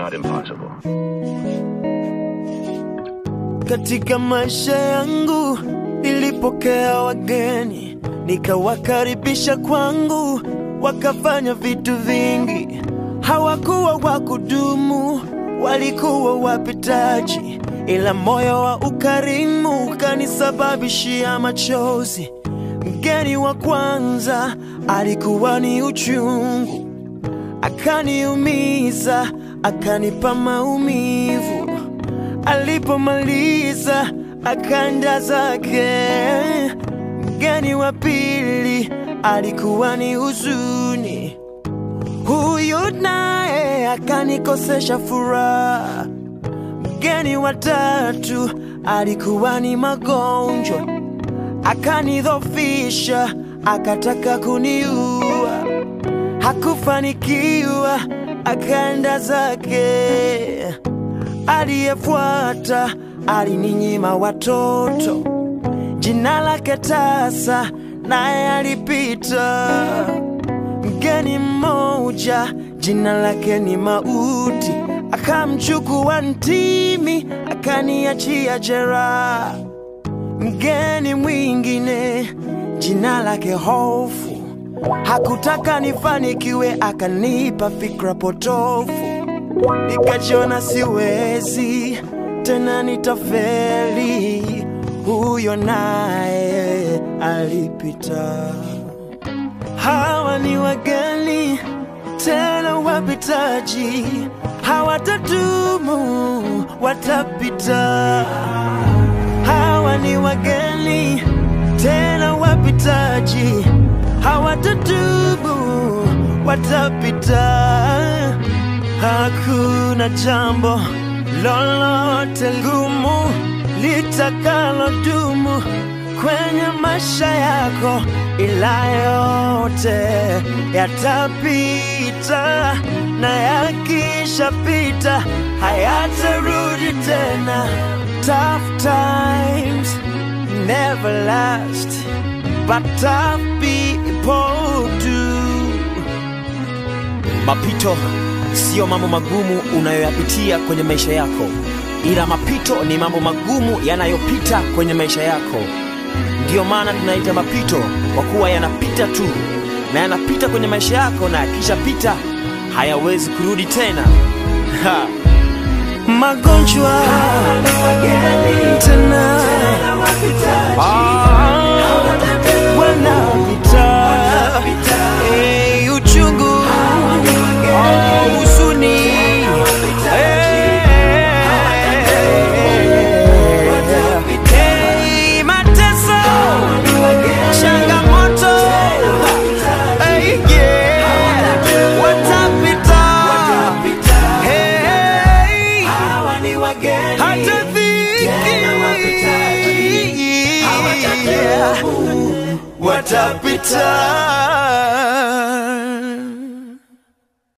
not impossible. Katika maisha yangu nilipokea wageni, nikawakaribisha kwangu, wakafanya vitu vingi. Hawakuwa wa kudumu, walikuwa wapitaji, ila moyo wa ukarimu ukanisababishia machozi. Mgeni wa kwanza alikuwa ni uchungu, akaniumiza, akanipa maumivu. Alipomaliza akaenda zake. Mgeni wa pili alikuwa ni huzuni, huyu naye akanikosesha furaha. Mgeni wa tatu alikuwa ni magonjwa, akanidhofisha, akataka kuniua. Hakufanikiwa, akaenda zake. Aliyefuata alininyima watoto, jina lake tasa, naye alipita. Mgeni mmoja jina lake ni Mauti, akamchukua ntimi, akaniachia jeraha. Mgeni mwingine jina lake Hofu, hakutaka nifanikiwe, akanipa fikra potofu nikajiona siwezi tena, nitafeli. Huyo naye alipita. Hawa ni wageni tena wapitaji, hawatadumu, watapita. Hawa ni wageni tena wapitaji, hawatadumu, watapita. Hakuna jambo lolote gumu litakalodumu kwenye maisha yako, ila yote yatapita, na yakishapita hayatarudi tena. Tough times never last, but tough people do. Mapito siyo mambo magumu unayoyapitia kwenye maisha yako, ila mapito ni mambo magumu yanayopita kwenye maisha yako. Ndiyo maana tunaita mapito, kwa kuwa yanapita tu na yanapita kwenye maisha yako, na yakishapita hayawezi kurudi tena. Ha. magonjwa tena Ah, wanapita Eh, uchungu Ah, huzuni Eh, eh, mateso changamoto Eh, yeah, watapita Hey, hata dhiki watapita